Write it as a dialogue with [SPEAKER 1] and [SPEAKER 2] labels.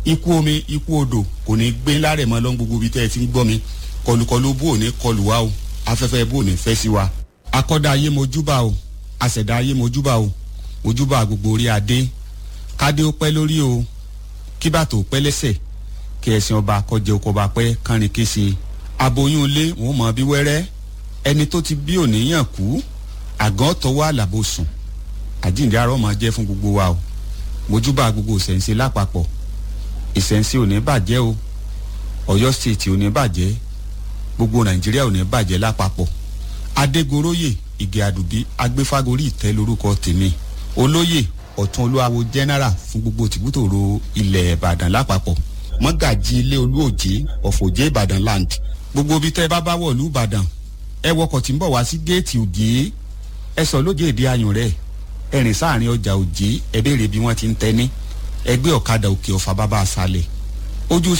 [SPEAKER 1] ikú omi ikú odò kò ní gbé lárẹ̀ mọ́ lọ́n gbogbo ibi tẹ́ ẹ ti ń gbọ́ mi kọlùkọlù bò ní kọlù wa o afẹ́fẹ́ bò ní fẹ́ sí wa akọ́dá ayé mojúbà o àṣẹ̀dá ayé mojúbà o mojúbà gbogbo orí adé kádé ó pẹ́ lórí o kí bàtò ó pẹ́ lẹ́sẹ̀ kí ẹ̀sìn ọba kọjẹ oko ọba pẹ́ kánrin kése aboyún ilé wọn mọ bí wẹ́rẹ́ ẹni tó ti bí òníyàn kú àgàn tọwọ́ àlàbò sùn àjíǹde arọ́ máa jẹ́ fún gbogbo wa o mojúbà gbogbo ìṣẹ̀ǹṣe lápapọ̀ ìṣẹ̀ǹṣe ò ní bàjẹ́ o ọ̀yọ́ stéètì ò ní bàjẹ́ gbogbo nàìjíríà ò ní bàjẹ́ lápapọ̀ adégoróyè ìgè àdùbí agbéfágorí ìtẹ́ lórúkọ tèmi olóyè ọ̀tún olúwawo general fún gbogbo tìbútòrò ilẹ̀ ìbàdàn lápapọ̀ mọ́gàjì ilé olúòjé ọ̀fọ̀jẹ́ ìbàdàn land gbogbo ibi tẹ́ ẹ bá bá wọ̀ lú ìbàdàn ẹ wọkọ̀ tí ń bọ̀ wá sí géètì òjé ẹ sọ lóje èdè ayùn rẹ̀ ẹ rìn sáàrin ọjà òjé ẹ béèrè bí wọ́n ti ń tẹ́ ní ẹgbẹ́ ọ̀kadà òkè ọ̀fà bàbá àṣàlẹ̀ ojú